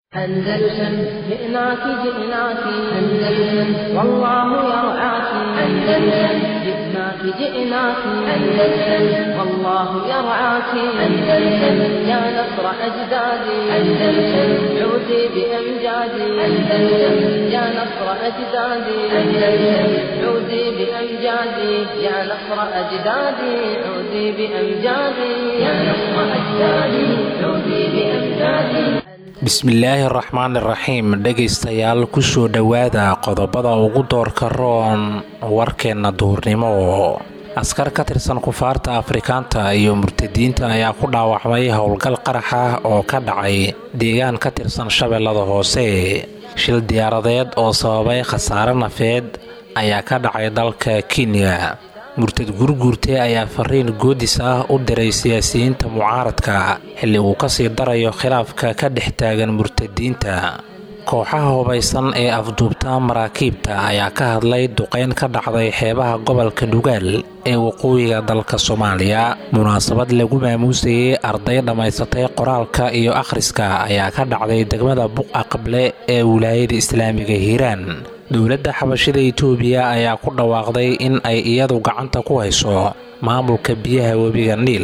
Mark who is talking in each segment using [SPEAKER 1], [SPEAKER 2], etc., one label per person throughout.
[SPEAKER 1] أندلسن جئناك جئناك أندلسن والله يرعاك أندلسن جئناك جئناك أندلسن والله يرعاك أندلسن يا نصر أجدادي أندلسن عودي بأمجادي أندلسن يا نصر أجدادي أندلسن عودي بأمجادي يا نصر أجدادي عودي بأمجادي يا نصر أجدادي عودي بأمجادي
[SPEAKER 2] bismillaahi araxmaan iraxiim dhegaystayaal kusoo dhowaada qodobada ugu doorka roon warkeenna duurnimo askar ka tirsan kufaarta afrikaanta iyo murtadiinta ayaa ku dhaawacmay howlgal qarax ah oo ka dhacay deegaan ka tirsan shabeellada hoose shil diyaaradeed oo sababay khasaare nafeed ayaa ka dhacay dalka kenya murtad gurguurte ayaa fariin goodis ah u diray siyaasiyiinta mucaaradka xilli uu kasii darayo khilaafka ka dhex taagan murtadiinta kooxaha hubaysan ee afduubta maraakiibta ayaa ka hadlay duqeyn ka dhacday xeebaha gobolka dhugaal ee waqooyiga dalka soomaaliya munaasabad lagu maamuusayay arday dhammaysatay qoraalka iyo akhriska ayaa ka dhacday degmada buqa qable ee wilaayada islaamiga hiiraan dowladda xabashida itoobiya ayaa ku dhawaaqday in ay iyadu gacanta ku hayso maamulka biyaha webiga niil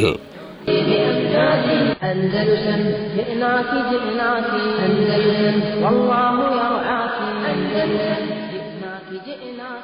[SPEAKER 1] أندلسن جئناك جئناك أندلسن والله يرعاك أندلسن جئناك جئناك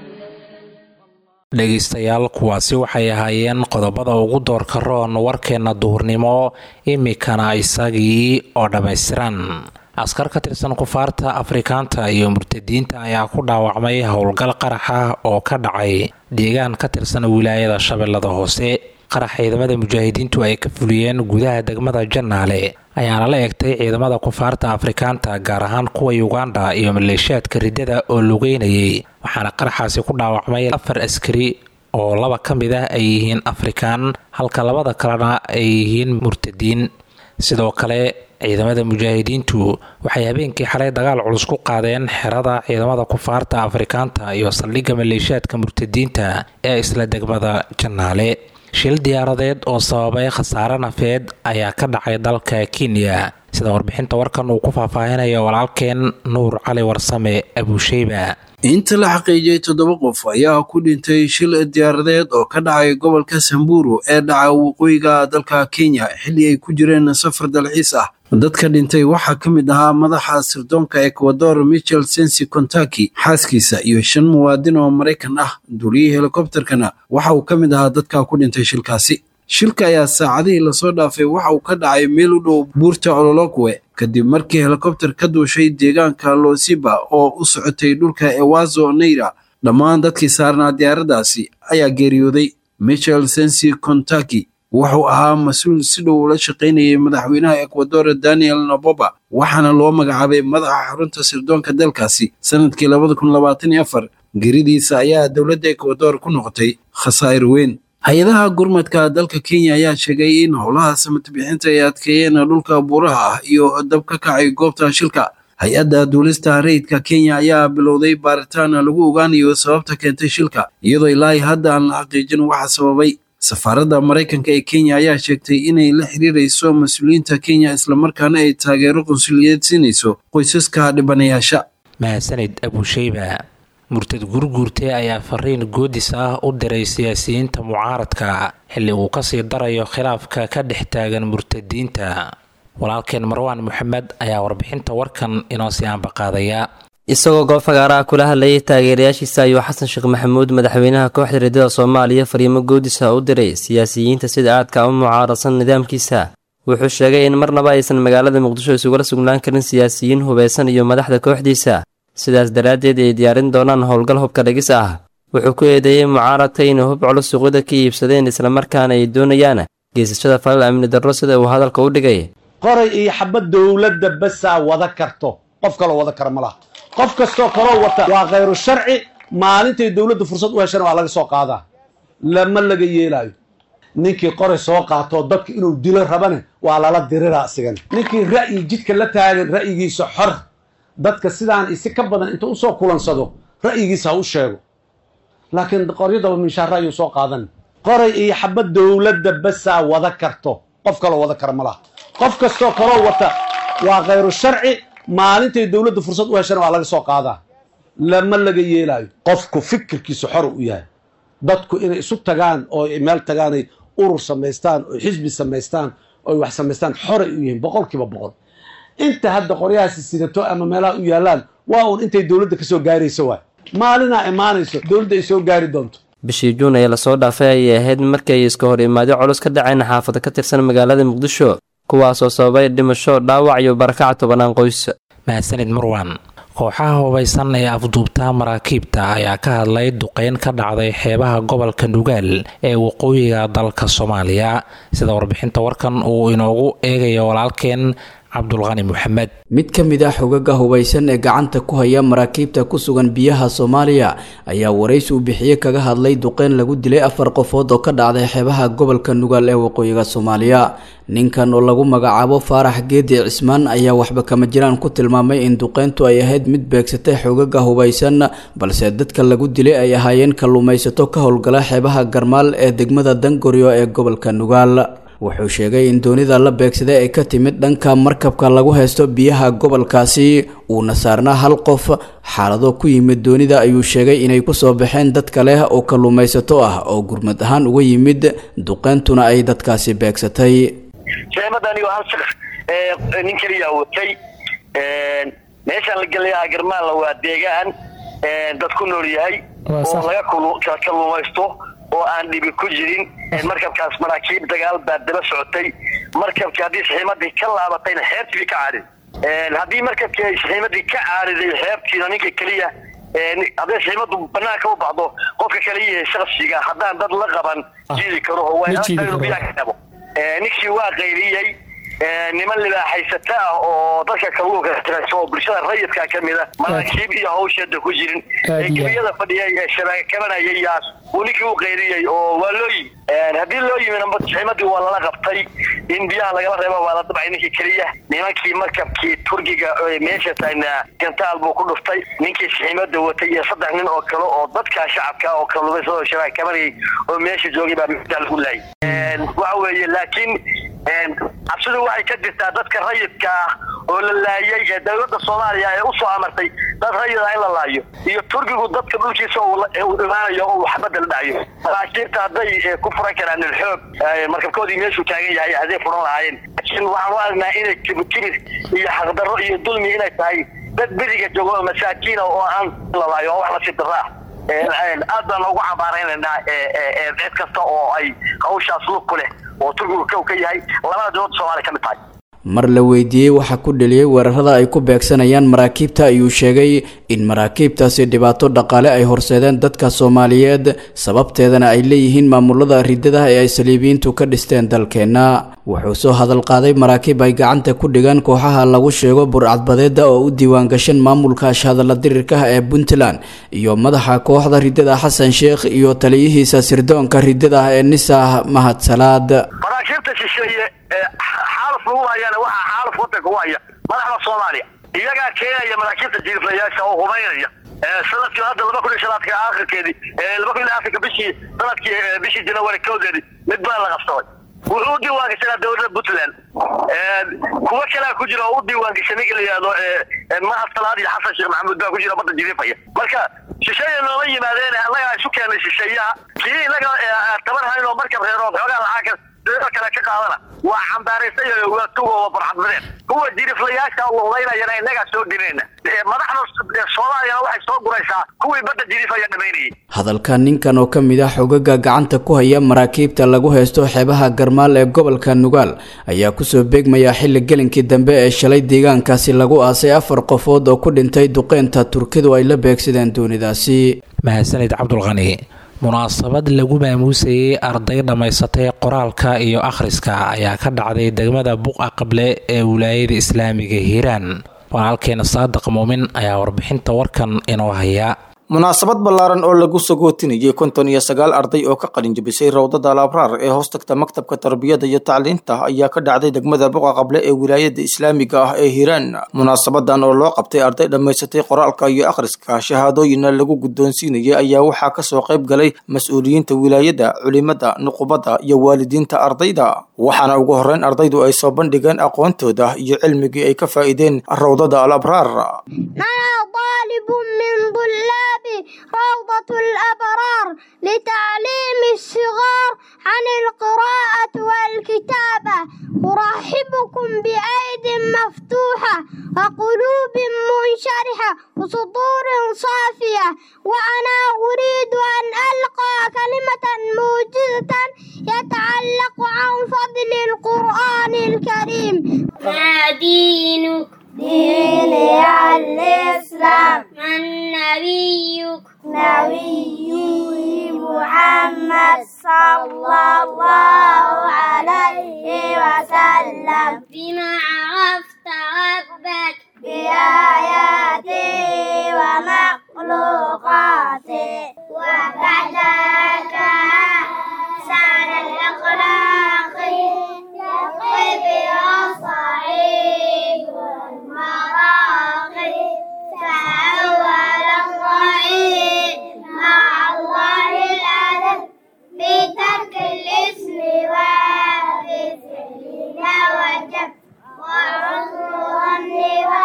[SPEAKER 2] dhegaystayaal kuwaasi waxay ahaayeen qodobada ugu doorka roon warkeenna duhurnimo imikana isagii oo dhammaystiran askar ka tirsan kufaarta afrikaanta iyo murtadiinta ayaa ku dhaawacmay howlgal qarax ah oo ka dhacay deegaan ka tirsan wilaayada shabeellada hoose qarax ciidamada mujaahidiintu ay ka fuliyeen gudaha degmada jannaale ayaana la egtay ciidamada kufaarta afrikaanta gaar ahaan kuwa uganda iyo maleeshiyaadka riddada oo lugeynayay waxaana qaraxaasi ku dhaawacmay afar askari oo laba ka mid ah ay yihiin afrikaan halka labada kalena ay yihiin murtadiin sidoo kale ciidamada mujaahidiintu waxay habeenkii xalay dagaal culus ku qaadeen xerada ciidamada kufaarta afrikaanta iyo saldhigga maleeshiyaadka murtadiinta ee isla degmada jannaale shil diyaaradeed oo sababay khasaare nafeed ayaa ka dhacay dalka kenya sida warbixinta warkan uu ku faahfaahinayo walaalkeen nuur cali warsame abuusheyba
[SPEAKER 3] inta la xaqiijiyey toddoba qof ayaa ku dhintay shil diyaaradeed oo ka dhacay gobolka samburu ee dhaca waqooyiga dalka kenya xilli ay ku jireen safar dalxiis ah dadka dhintay waxaa ka mid ahaa madaxa sirdoonka ecuador michel sensi contaki xaaskiisa iyo shan muwaadin oo maraykan ah duuliyii helikobterkana waxa uu ka mid ahaa dadka ku dhintay shilkaasi shilka ayaa saacadihii lasoo dhaafay waxa uu ka dhacay meel u dhow buurta ololokwe kadib markii helikobter ka duushay deegaanka losiba oo u socotay dhulka ewazo neira dhammaan dadkii saarnaa diyaaraddaasi ayaa geeriyooday michel sensi contaki wuxuu ahaa mas-uul si dhow ula shaqaynayay madaxweynaha ecuador daniel noboba waxaana loo magacaabay madaxa xarunta sirdoonka dalkaasi sanadkii labada kun labaatan iyo afar geridiisa ayaa dowladda ecuador ku noqotay khasaa'ir weyn hay-adaha gurmadka dalka kenya ayaa sheegay in howlaha samatbixinta ay adkeeyeen dhulka buuraha ah iyo dab ka kacay goobta shilka hay-adda duulista rayidka kenya ayaa bilowday baaritaan lagu ogaanayo sababta keentay shilka iyadoo ilaahay hadda aan la xaqiijin waxa sababay safaaradda maraykanka ee kenya ayaa sheegtay inay la xiriirayso mas-uuliyiinta kenya islamarkaana ay taageero qunsuliyeed siinayso qoysaska dhibanayaasha
[SPEAKER 2] mahadsanid abuusheyba murtad gurguurte ayaa fariin goodis ah u diray siyaasiyiinta mucaaradka xilli uu kasii darayo khilaafka ka dhex taagan murtadiinta walaalkeen marwaan moxamed ayaa warbixinta warkan inoo sii aanbaqaadaya
[SPEAKER 4] isagoo goob fagaaraha kula hadlayay taageerayaashiisa ayuu xasan sheekh maxamuud madaxweynaha kooxda riddada soomaaliya fariimo goodisa u diray siyaasiyiinta sida aadka u mucaaradsan nidaamkiisa wuxuu sheegay in marnaba aysan magaalada muqdisho isugula sugnaan karin siyaasiyiin hubaysan iyo madaxda kooxdiisa sidaas daraaddeed ay diyaarin doonaan howlgal hubka dhigis ah wuxuu ku eedeeyey mucaaradka inay hub culus suuqyada ka iibsadeen islamarkaana ay doonayaan geysashada falal amni darro sida uu hadalka u dhigay
[SPEAKER 5] qoray iyo xabad dowladda basaa wada karto qof kaloo wada kara ma laha qof kastoo kaloo wata waa khayru sharci maalintay dowladdu fursad u heshana waa laga soo qaadaa lama laga yeelaayo ninkii qoray soo qaatoo dadka inuu dilo rabane waa lala diriraa isigana ninkii ra'yi jidka la taagan ra'yigiisa xor dadka sidaan isi ka badan inta usoo kulansado ra'yigiisa ha u sheego laakiin qoryadaba minshaara ayuu soo qaadan qoray iyo xabad dowladda basaa wada karto qof kaloo wada kara ma laha qof kastoo kaloo wata waa khayru sharci maalintay dowladda fursad u heshana waa laga soo qaadaa lama laga yeelaayo qofku fikirkiisu xor u yahay dadku inay isu tagaan oo meel tagaanay urur samaystaan oo xisbi samaystaan oo wax samaystaan xoray u yihiin boqol kiiba boqol inta hadda qoryahaasi sidato ama meelaha u yaallaan waa uun intay dowladda ka soo gaarayso waay maalinaa imaanayso dowladda ay soo gaari doonto
[SPEAKER 4] bishii juun ee lasoo dhaafay ayay ahayd markii ay iska hor imaadyo culus ka dhaceen xaafado ka tirsan magaalada muqdisho kuwaasoo sababay dhimasho dhaawac iyo barakac tobanaan qoys
[SPEAKER 2] mahadsanid marwan kooxaha hubaysan ee afduubta maraakiibta ayaa ka hadlay duqeyn ka dhacday xeebaha gobolka nugaal ee waqooyiga dalka soomaaliya sida warbixinta warkan uu inoogu eegayo walaalkeen cabdulqani maxamed
[SPEAKER 6] mid ka mid ah xogaga hubaysan ee gacanta ku haya maraakiibta ku sugan biyaha soomaaliya ayaa waraysi uu bixiye kaga hadlay duqeyn lagu dilay afar qofood oo ka dhacday xeebaha gobolka nugaal ee waqooyiga soomaaliya ninkan oo lagu magacaabo faarax geedi cismaan ayaa waxba kama jiraan ku tilmaamay in duqeyntu ay ahayd mid beegsatay xogaga hubaysan balse dadka lagu dilay ay ahaayeen kalluumaysato ka howlgala xeebaha garmaal ee degmada dangoryo ee gobolka nugaal wuxuu sheegay in doonida la beegsaday ay ka timid dhanka markabka lagu haysto biyaha gobolkaasi uuna saarnaa hal qof xaalado ku yimid doonida ayuu sheegay inay kusoo baxeen dad kale oo kalluumaysato ah oo gurmad ahaan uga yimid duqeyntuna ay dadkaasi beegsatay
[SPEAKER 7] seemadani waa hal shaqs nin keliya watay meeshaan la gelayaa garmaalla waa deegaan dad ku nool yahay oo laga kalluumaysto oo aan dhibi ku jirin markabkaas maraakiib dagaal baa daba socotay markabkii haddii saxiimadii ka laabatayna xeebtii ka caadid haddii markabkii ay saxiimadii ka caadiday xeebtiina ninka keliya hadday saxiimadu banaanka u baxdo qofka kaliya shaksiga haddaan dad la qaban jiidi karo oo waa ninkii waa qayriyey niman libaaxaysata ah oo dadka kalluunka tirayso oo bulshada rayidka ka mid a maraakiib iyo hawsheeda ku jirin ee gebiyada fadhiyay ee shabaaka kabanayay yaas uu ninkii u qayriyey oo waa loo yimi haddii loo yimina saxiimadii waa lala qabtay in biyaha lagala reebo waa la dabcay ninkii keliya nimankii markabkii turkiga meesha taagna gantaal buu ku dhuftay ninkii saxiimada watay iyo saddex nin oo kale oo dadka shacabka oo kalluumaysa oo shabaaka kabanayay oo meesha joogay baa meesha lagu laayay waxa weeye laakiin cabsidu waxay ka jirtaa dadka rayidka ah oo la laayay ee dowladda soomaaliya ee usoo amartay dad rayid ah in la laayo iyo turkigu dadka dhulkiisa uu imaanayo oo xabadda la dhacayo maraakiibta hadday ku furan karaan ilxoog markabkoodii meeshuu taagan yahay hadday furan lahaayeen laakiin waxaan u aragnaa inay kibir iyo xaqdarro iyo dulmi inay tahay dad beriga joogo oo masaakiina oo aan la laayo oo wax nasiib darro ah aad baan ugu cambaaraynaynaa cid kasta oo ay hawshaas lug ku leh oo turkigu kow ka yahay labada dowladda soomaaliya ka mid tahay
[SPEAKER 6] mar la weydiiyey waxa ku dheliyey weerarada ay ku beegsanayaan maraakiibta ayuu sheegay in maraakiibtaasi dhibaato dhaqaale ay horseedeen dadka soomaaliyeed sababteedana ay leeyihiin maamulada ridada ee ay saliibiyiintu ka dhisteen dalkeenna wuxuu soo hadal qaaday maraakiib ay gacanta ku dhigaan kooxaha lagu sheego burcadbadeeda oo u diiwaangashan maamulka ashhadalla dirirka ee puntland iyo madaxa kooxda ridada xasan sheekh iyo taliyihiisa sirdoonka ridada ee nisah mahad salaad
[SPEAKER 7] xaalaf lagu hayana waxaa xaalaf wadanka u haya madaxda soomaaliya iyagaa keenaya maraakiibta jiirflayaasha oo hubaynaya sanadkii hadda laba kun iyo shanaadka aakhirkeedii laba kun iyo afrika bishii sanadkii bishii janawari kowdeedii mid baa la qabsaday wuxuu u diiwaangashanaa dowladda puntland kuwo kalea ku jira oo u diiwaangashay ninka la yihahdo mahad salaad iyo xasan sheekh maxamuud baa ku jira badda jiriifaya marka shisheeya nooma yimaadeen annagaa isu keenay shisheeyaha kii inaga taban hayn oo markab reero xoogaa lacagka kale ka qaadana waa cambaaraysa waa tugooba barxadmadeen kuwa jiriflayaasha uhubaynayana innagaa soo dirinayna madaxda soomaaliyana waxay soo guraysaa kuwii badda jirifaya dhamaynayay
[SPEAKER 6] hadalka ninkan oo ka mid ah xogaga gacanta ku haya maraakiibta lagu haysto xeebaha garmaal ee gobolka nugaal ayaa kusoo beegmaya xilli gelinkii dambe ee shalay deegaankaasi lagu aasay afar qofood oo ku dhintay duqeynta turkidu ay la beegsadeen doonidaasi
[SPEAKER 2] mahadsanid cabdulqani munaasabad lagu maamuusayay arday dhammaysatay qoraalka iyo akhriska ayaa ka dhacday degmada buqa qable ee wilaayada islaamiga hiiraan walaalkeena saadiq muumin ayaa warbixinta warkan inoo haya
[SPEAKER 8] munaasabad ballaaran oo lagu sagootinayay konton iyo sagaal arday oo ka qalin jabisay rawdada alabraar ee hoos tagta maktabka tarbiyada iyo tacliinta ayaa ka dhacday degmada boqa qable ee wilaayada islaamiga ah ee hiiraan munaasabadan oo loo qabtay arday dhammaysatay qoraalka iyo akhriska shahaadooyinna lagu guddoonsiinayay ayaa waxaa kasoo qayb galay mas-uuliyiinta wilaayada culimada nuqubada iyo waalidiinta ardayda waxaana ugu horreyn ardaydu ay soo bandhigeen aqoontooda iyo cilmigii ay ka faa'iideen rawdada alabraar
[SPEAKER 9] طالب من طلاب روضة الأبرار لتعليم الصغار عن القراءة والكتابة أرحبكم بأيد مفتوحة وقلوب منشرحة وصدور صافية وأنا أريد أن ألقى كلمة موجزة يتعلق عن فضل القرآن الكريم
[SPEAKER 10] ما دينك
[SPEAKER 9] ديني الإسلام
[SPEAKER 10] من نبيك
[SPEAKER 9] نبي محمد صلى الله عليه وسلم
[SPEAKER 10] بما عرفت ربك
[SPEAKER 9] بآياته ومخلوقاته
[SPEAKER 10] وكذاك سعد الأخلاق يقف الصعيد والمراقي فأول الضعيف مع الله الأدب بترك الاسم وبفعل وجب وحسن الظن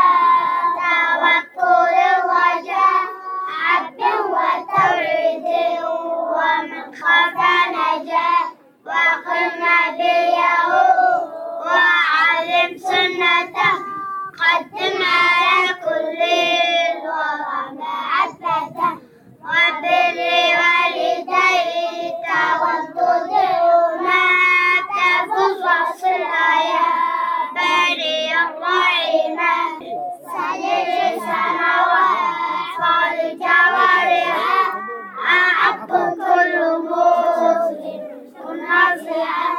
[SPEAKER 10] وتوكل الرجاء عبد وتوعيد ومن خاف نجا وقم نبيه وعلم سنته قدم على كل الورى محبته وبر والديك وانتظرهما تفوز وصلها يا بني الرحيمة سجد السماوات والجوارح أعب كل مسلم نصيحة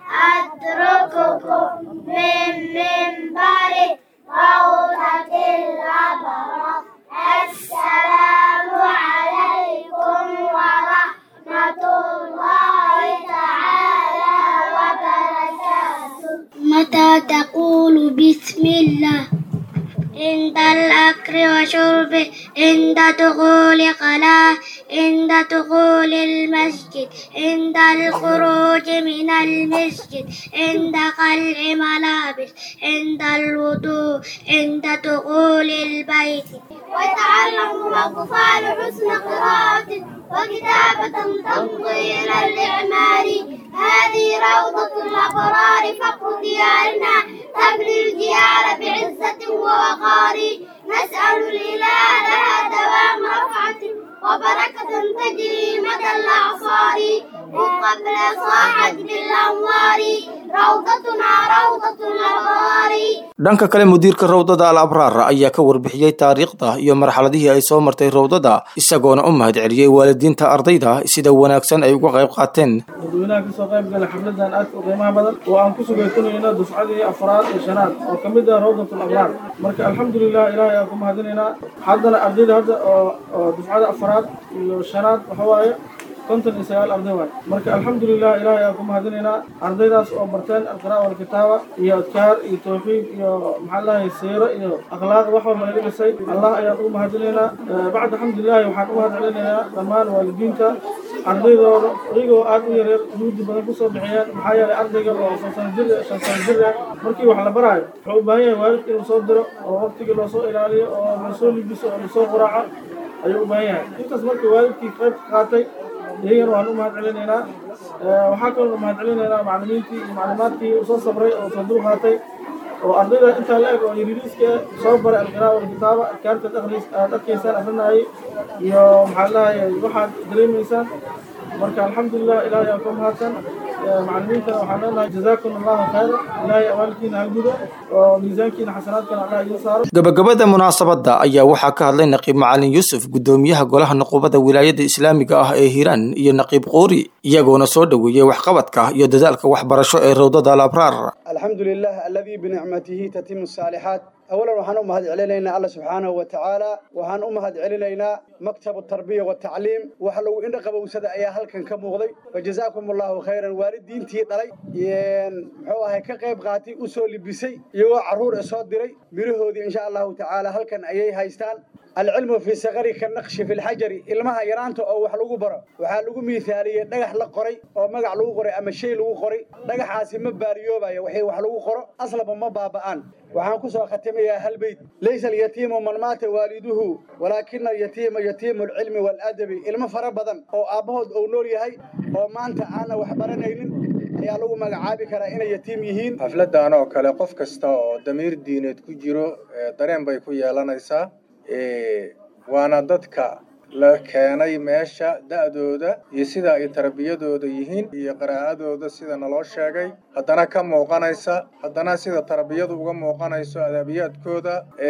[SPEAKER 10] أترككم من منبر روضة الأبرار السلام عليكم ورحمة الله تعالى وبركاته متى تقول بسم الله عند الأكل وشرب عند دخول قلاة عند دخول المسجد عند الخروج من المسجد عند قلع ملابس عند الوضوء عند دخول البيت ويتعلم الأطفال حسن قراءة وكتابة تمضي إلى الإعمار هذه روضة الأبرار فقر ديارنا تبني الجيال بعزة ووقار نسأل الإله لها دوام رفعة وبركة تجري مدى الأعصار وقبل صاحت بالأنوار روضتنا روضة الأبرار
[SPEAKER 8] dhanka kale mudiirka rawdada al abraar ayaa ka warbixiyey taariikhda iyo marxaladihii ay soo martay rawdada isagoona u mahadceliyey waalidiinta ardayda sida wanaagsan ay uga qayb qaateen
[SPEAKER 11] dadweynaha kasoo qayb gala xafladan aadka u qiimaha badan oo aan ku sugaysanayno dufcadii afraad iyo shanaad oo ka mid ah rawdatul abraar marka alxamdulilah ilaahay aan ku mahadinaynaa haddana ardayda hadda oo oo dufcada afraad iyo shanaad waxa waaye konton iyo sagaal arday waay marka alxamdulilah ilaahay aan ku mahadinaynaa ardaydaas oo barteen alqira'a walkitaaba iyo adkaar iyo tawxiid iyo maxaa lahay siiro iyo akhlaaq wax walba naga dhisay allah ayaan ugu mahadinaynaa bacda alxamdulilahi waxaan u mahadcelinaynaa dhammaan waalidiinta ardaydooda iyagoo aad u yareer juhdi badan kusoo bixiyeen maxaa yeelay ardayga oo shan sano jir shan sano jir ah markii wax la baraayo wuxuu u baahan yahay waalidka inuu soo diro oo waqtigii loosoo ilaaliyo oo lasoo libiso oo lasoo quraaco ayuu u baahan yahay intaas markii waalidkii qayb ka qaatay iyagana waan u mahad celinaynaa waxaa kaloo mahad celinaynaa macallimiintii iyo maclimaadkii soo sabray oo soo dul qaatay oo ardayda intaa la eg oo yariiriiska soo baray alqiraa walkitaaba adkaarta aad arkaysaan akrinayay iyo maxaa lahayay waxaad dareemaysaan marka alxamdulilah ilaahay aan ku mahadsan macallimiintana waxaan leenahay jazaakum allahu khayra ilaahay awaalkiina ha gudo oo miisaankiina xasanaadkana allah idiin saaro
[SPEAKER 8] gabagabada munaasabadda ayaa waxaa ka hadlay naqiib macalin yuusuf gudoomiyaha golaha nuqubada wilaayada islaamiga ah ee hiiraan iyo naqiib qoori iyagoona soo dhoweeyey waxqabadka iyo dadaalka waxbarasho ee rawdada al abraar
[SPEAKER 12] الحمد لله الذي بنعمته تتم الصالحات أولا وحن أمهد علينا الله سبحانه وتعالى وحن أمهد علينا مكتب التربية والتعليم وحلو إن قبوا سدا أيا هل كان كمغضي فجزاكم الله خيرا والدين تي دلي ين محوها كقيب قاتي أسول بسي يو عرور أصاد دري مرهودي إن شاء الله تعالى هل كان أيي هايستان العلم في صغري كالنقش في الحجر ilmaha yaraanta oo wax lagu baro waxaa lagu miithaaliyey dhagax la qoray oo magac lagu qoray ama shay lagu qoray dhagaxaasi ma baariyoobayo waxay wax lagu qoro aslaba ma baaba'aan waxaan ku soo khatimayaa hal beyd laysa alyatiimu man maata waaliduhu walaakina alyatiima yatiimu alcilmi waaladabi ilmo fara badan oo aabbahood uu nool yahay oo maanta aanna wax baranaynin ayaa lagu magacaabi karaa inay yatiim yihiin
[SPEAKER 13] xafladan oo kale qof kasta oo damiir diineed ku jiro dareen bay ku yeelanaysaa waana dadka la keenay meesha da'dooda iyo sida ay tarbiyadooda yihiin iyo qiraa'adooda sida naloo sheegay haddana ka muuqanaysa haddana sida tarbiyadu uga muuqanayso adabiyaadkooda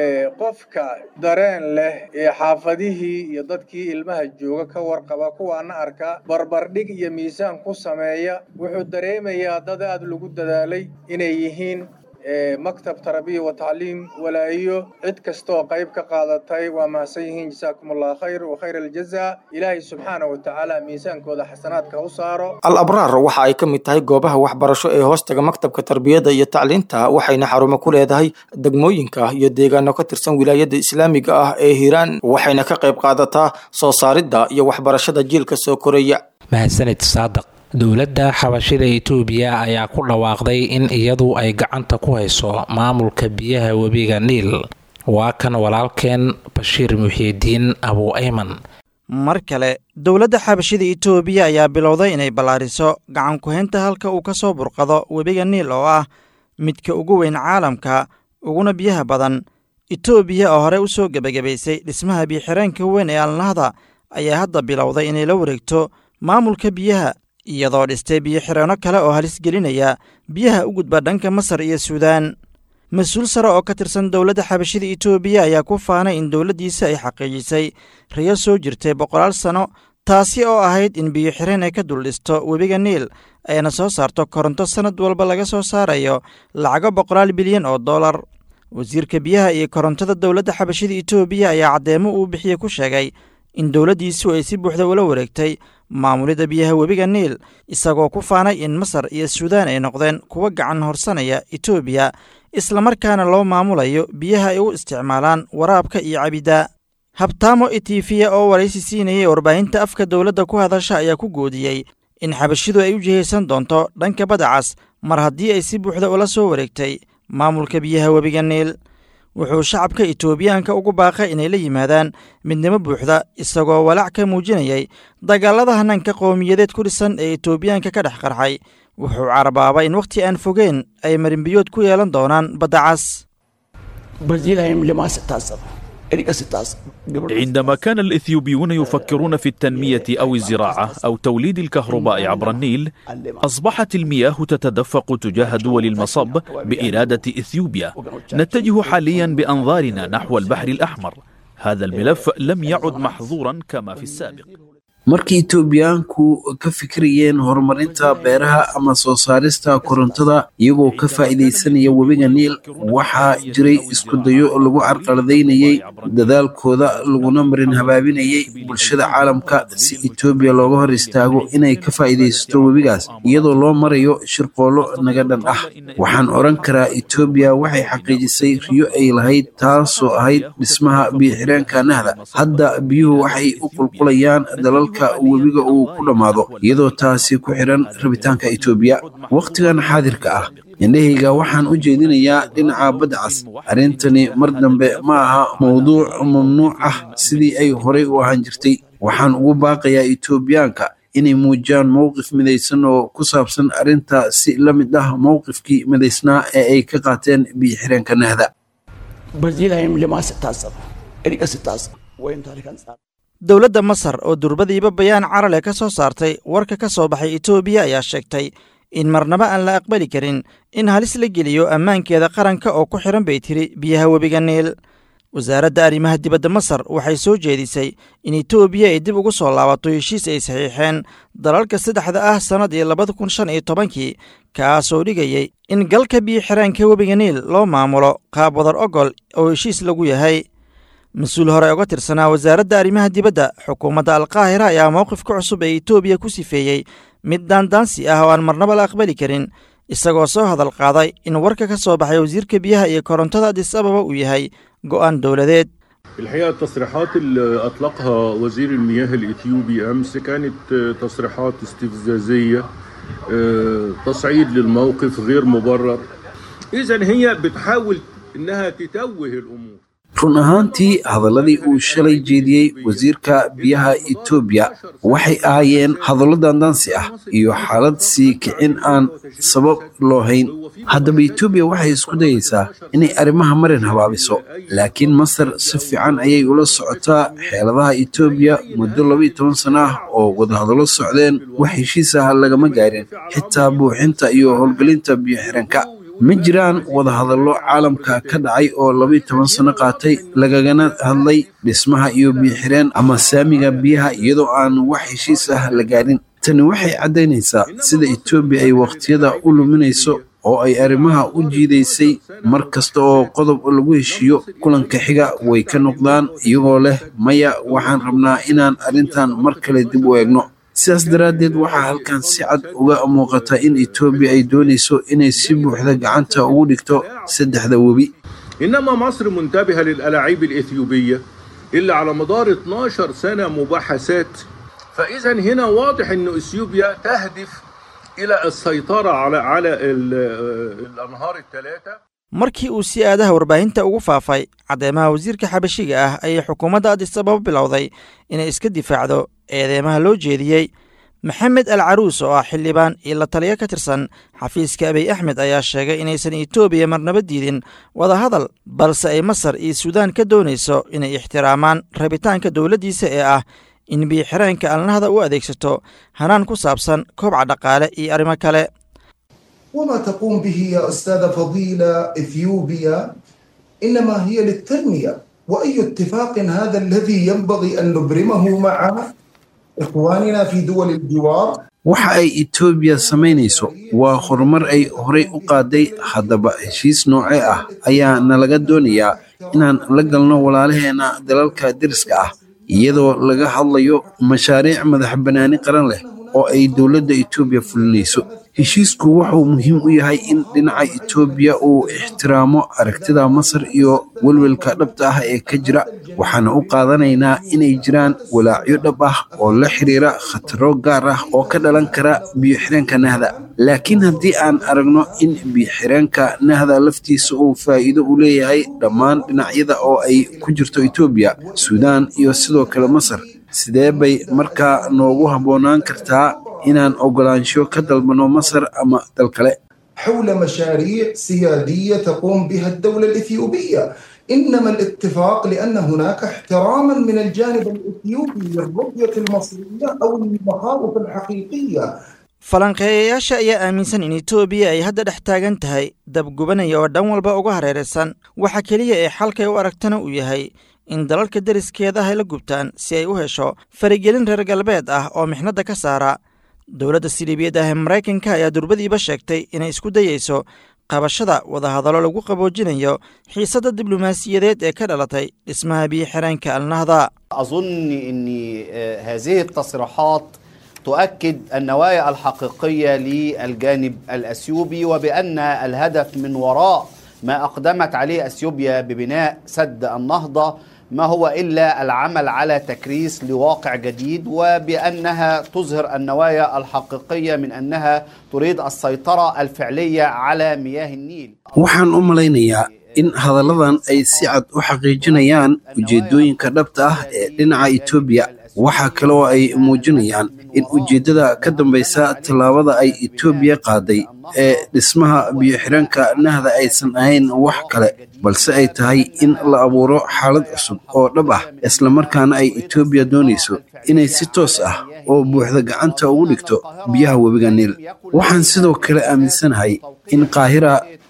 [SPEAKER 13] qofka dareen leh ee xaafadihii iyo dadkii ilmaha jooga ka warqaba kuwaana arka barbardhig iyo miisaan ku sameeya wuxuu dareemayaa dad aad lagu dadaalay inay yihiin maktab tarbiya wa tacliim walaayo cid kastooo qayb ka qaadatay waa mahadsan yihiin jasaakum allah khayr wa khayr aljaza ilaahay subxaana wa tacaala miisaankooda xasanaadka u saaro
[SPEAKER 8] al abraar waxa ay ka mid tahay goobaha waxbarasho ee hoostaga maktabka tarbiyadda iyo tacliinta waxayna xarumo ku leedahay degmooyinka iyo deegaano ka tirsan wilaayadda islaamiga ah ee hiiraan waxayna ka qayb qaadataa soo saaridda iyo waxbarashada jiilka soo koraya
[SPEAKER 2] mahadsanid saadaq dowladda xabashida itoobiya ayaa ku dhawaaqday in iyadu ay gacanta ku hayso maamulka biyaha webiga niil waa kan walaalkeen bashiir muxiidiin abu ayman
[SPEAKER 14] mar kale dowladda xabashida itoobiya ayaa bilowday inay ballaariso gacan ku-haynta halka uu ka soo burqado webiga niil oo ah midka ugu weyn caalamka uguna biyaha badan itoobiya oo hore u soo gebagabaysay dhismaha biyoxireenka weyn ee alnahda ayaa hadda bilowday inay la wareegto maamulka biyaha iyadoo dhistay biyo-xireenno kale oo halis gelinaya biyaha u gudba dhanka masar iyo suudaan mas-uul sare oo ka tirsan dowladda xabashida itoobiya ayaa ku faanay in dowladdiisa ay xaqiijisay riyo soo jirtay boqolaal sanno taasi oo ahayd in biyo-xireen ay ka dul dhisto webiga niil ayna soo saarto koronto sannad walba laga soo saarayo lacago boqolaal bilyan oo dollar wasiirka biyaha iyo korontada dowladda xabashida itoobiya ayaa caddeemo uu bixiye ku sheegay in dowladdiisu ay si buuxda ula wareegtay maamulidda biyaha webiga niil isagoo ku faanay in masar iyo suudaan ay noqdeen kuwa gacan horsanaya itoobiya islamarkaana loo maamulayo biyaha ay u isticmaalaan waraabka iyo cabidda habtaamo etifiya oo waraysi siinayay warbaahinta afka dowladda ku hadasha ayaa ku goodiyey in xabashidu ay u jihaysan doonto dhanka badacas mar haddii ay si buuxda ula soo wareegtay maamulka biyaha webiga niil wuxuu shacabka itoobiyaanka ugu baaqay inay la yimaadaan midnimo buuxda isagoo walaac ka muujinayay dagaalada hanaanka qowmiyadeed ku dhisan ee itoobiyaanka ka dhex qarxay wuxuu carabaabay in wakhti aan fogeen ay marinbiyood ku yeelan doonaan badda cas
[SPEAKER 15] عندما كان الإثيوبيون يفكرون في التنمية أو الزراعة أو توليد الكهرباء عبر النيل أصبحت المياه تتدفق تجاه دول المصب بإرادة إثيوبيا نتجه حاليا بأنظارنا نحو البحر الأحمر هذا الملف لم يعد محظورا كما في السابق
[SPEAKER 3] markii itoobiyaanku ka fikirayeen horumarinta beeraha ama soo saarista korontada iyagoo ka faa'iidaysanaya webiga niil waxaa jiray iskudayo lagu carqaladaynayey dadaalkooda laguna marin habaabinayay bulshada caalamka si etoobiya looga hor istaago inay ka faa'iidaysato webigaas iyadoo loo marayo shirqoollo naga dhan ah waxaan odhan karaa etoobiya waxay xaqiijisay riyo ay lahayd taasoo ahayd dhismaha biyoxireenka nahda hadda biyuhu waxay u qulqulayaan dalalka webiga uu ku dhammaado iyadoo taasi ku xiran rabitaanka itoobiya wakhtigan xaadirka ah indhahayga waxaan u jeedinayaa dhinaca badda cas arrintani mar dambe ma aha mowduuc mamnuuc ah sidii ay horay u ahaan jirtay waxaan ugu baaqayaa itoobiyaanka inay muujiyaan mowqif midaysan oo ku saabsan arrinta si la mid ah mowqifkii midaysnaa ee ay ka qaateen biyo-xireenka nahda
[SPEAKER 14] dowladda masar oo durbadiiba bayaan carale ka soo saartay warka ka soo baxay itoobiya ayaa sheegtay in marnaba aan la aqbali karin in halis la geliyo ammaankeeda qaranka oo ku xihan bay tiri biyaha webiga niil wasaaradda arrimaha dibadda masar waxay soo jeedisay in etoobiya ay dib ugu soo laabato heshiis ay saxiixeen dalalka saddexda ah sannadii labada kun shan iyo tobankii kaasoo dhigayay in galka biyo xiraanka webiga niil loo maamulo qaab wadar ogol oo heshiis lagu yahay mas-uul hore uga tirsanaa wasaaradda arrimaha dibadda xukuumadda alkaahira ayaa mowqifka cusub ee etoobiya ku sifeeyey mid daandaansi ah oo aan marnaba la aqbali karin isagoo soo hadal qaaday in warka ka soo baxay wasiirka biyaha iyo korontada adis ababa uu yahay go'aan dowladeed
[SPEAKER 16] الحقيقة التصريحات اللي أطلقها وزير المياه الإثيوبي أمس كانت تصريحات استفزازية تصعيد للموقف غير مبرر إذا هي بتحاول إنها تتوه الأمور
[SPEAKER 3] run ahaantii hadalladii uu shalay jeediyey wasiirka biyaha etoobiya waxay ahaayeen hadallo daandaansi ah iyo xaalad sii kicin aan sabab loo hayn haddaba etoobiya waxay isku dayeysaa inay arrimaha marin habaabiso laakiin masar si fiican ayay ula socotaa xeeladaha etoobiya muddo labaiyo toban sano ah oo wadahadallo socdeen wax heshiis ah lagama gaarin xitaa buuxinta iyo howlgelinta biyo xiranka ma jiraan wadahadallo caalamka ka dhacay oo labaiyo toban sano qaatay lagagana hadlay dhismaha iyo biyoxireen ama saamiga biyaha iyadoo aan wax heshiis ah la gaarin tani waxay caddaynaysaa sida etoobiya ay wakhtiyada u luminayso oo ay arrimaha u jiidaysay mar kasta oo qodob lagu heshiiyo kulanka xiga way ka noqdaan iyagoo leh maya waxaan rabnaa inaan arrintan mar kale dib u eegno sidaas daraaddeed waxaa halkan si cad uga muuqata in etoobiya ay doonayso inay si buuxda gacanta ugu dhigto saddexda webi
[SPEAKER 16] إنما مصر منتبهة للألاعيب الإثيوبية اللي على مدار 12 سنة مباحثات فإذا هنا واضح أن إثيوبيا تهدف إلى السيطرة على على الأنهار الثلاثة
[SPEAKER 14] markii uu si aadaha warbaahinta ugu faafay caddeemaha wasiirka xabashiga ah ayay xukuumadda adis ababa bilowday inay iska difaacdo eedeymaha loo jeediyey maxamed al caruus oo ah xildhibaan iyo la taliyo ka tirsan xafiiska abiy axmed ayaa sheegay inaysan etoobiya marnaba diidin wadahadal balse ay masar iyo suudaan ka doonayso inay ixtiraamaan rabitaanka dowladdiisa ee ah in biyoxiraanka alnahda u adeegsato hanaan ku saabsan koobca dhaqaale iyo arrimo kale
[SPEAKER 17] وما تقوم به يا أستاذة فضيلة إثيوبيا إنما هي للتنمية وأي اتفاق هذا الذي ينبغي أن نبرمه مع إخواننا في دول الجوار
[SPEAKER 3] waxa ay etoobiya samaynayso waa horumar ay horey u qaaday haddaba heshiis noocee ah ayaa nalaga doonayaa inaan la galno walaalaheenna dalalka deriska ah iyadoo laga hadlayo mashaariic madax bannaani qaran leh oo ay dowladda etoobiya fulinayso heshiisku wuxuu muhiim u yahay in dhinaca etoobiya uu ixtiraamo aragtida masar iyo welwelka dhabta ah ee ka jira waxaana u qaadanaynaa inay jiraan walaacyo dhab ah oo la xiriira khataro gaar ah oo ka dhalan kara biyoxireenka nahda laakiin haddii aan aragno in biyoxireenka nahda laftiisa uu faa'iido u leeyahay dhammaan dhinacyada oo ay ku jirto etoobiya suudaan iyo sidoo kale masar sidee bay markaa noogu habboonaan kartaa inaan ogolaansho ka dalbano masar ama dal kale
[SPEAKER 17] حول مشاريع سيادية تقوم بها الدولة الإثيوبية إنما الاتفاق لأن هناك احتراما من الجانب الإثيوبي للرؤية المصرية أو المخاوف الحقيقية
[SPEAKER 14] falanqeeyayaasha ayaa aaminsan in etoobiya ay hadda dhex taagan tahay dabgubanaya oo dhan walba uga hareeraysan waxa keliya ee xalkay u aragtana uu yahay in dalalka deriskeedaha ay la gubtaan si ay u hesho faragelin reer galbeed ah oo mixnadda ka saara dowladda siliibiyad ah ee maraykanka ayaa durbadiiba sheegtay inay isku dayeyso qabashada wadahadallo lagu qaboojinayo xiisadda diblomaasiyadeed ee ka dhalatay dhismaha biyo xireenka alnahda
[SPEAKER 18] أظن أن هذه التصريحات تؤكد النوايا الحقيقية للجانب الأثيوبي وبأن الهدف من وراء ما أقدمت عليه أثيوبيا ببناء سد النهضة ما هو إلا العمل على تكريس لواقع جديد وبأنها تظهر النوايا الحقيقية من أنها تريد السيطرة الفعلية على مياه النيل
[SPEAKER 3] waxaan u malaynayaa in hadalladan ay si cad u xaqiijinayaan ujeeddooyinka dhabta ah ee dhinaca etoobiya waxaa kale oo ay muujinayaan in ujeeddada ka dambaysa tallaabada ay etoobiya qaaday ee dhismaha biyo-xidhanka nahda aysan ahayn wax kale balse ay tahay in la abuuro xaalad cusub oo dhab ah islamarkaana ay etoobiya doonayso inay si toos ah oo buuxda gacanta ugu dhigto biyaha webiga niil waxaan sidoo kale aaminsanahay in qaahira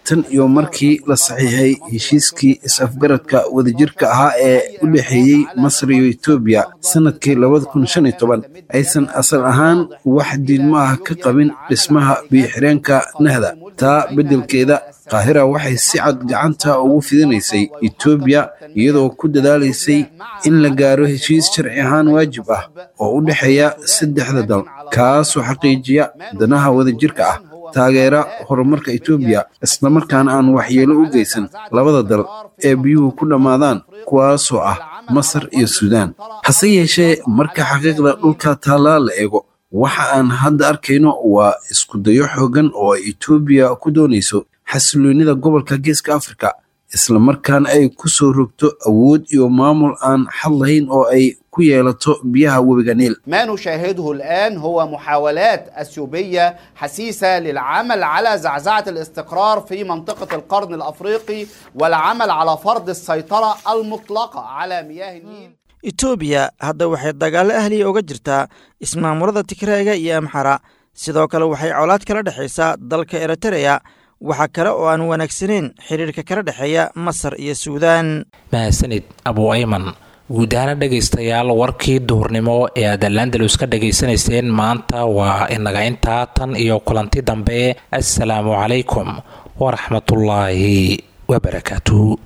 [SPEAKER 3] tan iyo markii la saxiixay heshiiskii is-afgaradka wadajirka ahaa ee u dhexeeyey masar iyo etoobiya sannadkii labada kun shan iyo toban aysan asal ahaan wax diidmo ah ka qabin dhismaha biyo-xireenka nahda taa beddelkeeda qaahira waxay si cad gacanta ugu fidinaysay etoobiya iyadoo ku dadaalaysay in la gaaro heshiis sharci ahaan waajib ah oo u dhexeeya saddexda dal kaasoo xaqiijiya danaha wadajirka ah taageera horumarka etoobiya islamarkaana aan waxyeelo u geysan labada dal ee biyuhu ku dhammaadaan kuwaasoo ah masar iyo suudaan hase yeeshee marka xaqiiqda dhulka taallaa la eego waxa aan hadda arkayno waa iskudayo xooggan oo ay etoobiya ku doonayso xasiloonnida gobolka geeska afrika islamarkaana ay ku soo rogto awood iyo maamul aan xad lahayn oo ay ku yeelato biyaha webiga niil
[SPEAKER 18] ما نشاهده الآن هو محاولات أثيوبية حسيسة للعمل على زعزعة الاستقرار في منطقة القرن الأفريقي والعمل على فرض السيطرة المطلقة على مياه النيل
[SPEAKER 14] etoobiya hadda waxay dagaallo ahliya uga jirtaa ismaamulada tigreega iyo amxara sidoo kale waxay colaad kala dhexaysaa dalka eritereya waxaa kale oo aan wanaagsanayn xiriirka kala dhexeeya masar iyo suudaan
[SPEAKER 2] mahadsanid abu ayman guud ahaana dhegaystayaal warkii duhurnimo ee aad alandalus ka dhegaysanayseen maanta waa inaga intaa tan iyo kulanti dambe assalaamu calaykum waraxmatullaahi wabarakaatuhu